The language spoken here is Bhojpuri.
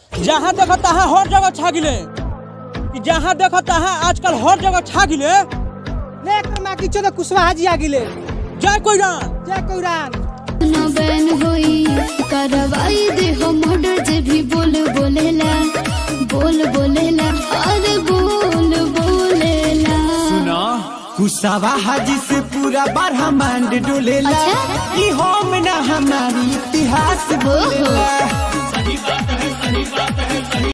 जहाँ देखो तहाँ हर जगह छा गिले कि जहाँ देखो तहाँ आजकल हर जगह छा गिले ले कर मा किछो त कुशवाहा जी आ गिले जय कोई रान जय कौरान न बैन होई करवाई दे हो मर्डर जे भी बोल बोलेला बोल बोलेला अरे बोल बोलेला सुना कुसावा हाजी से पूरा ब्रह्मांड डोलेला अच्छा? ई हम ना हमारी इतिहास बोलेला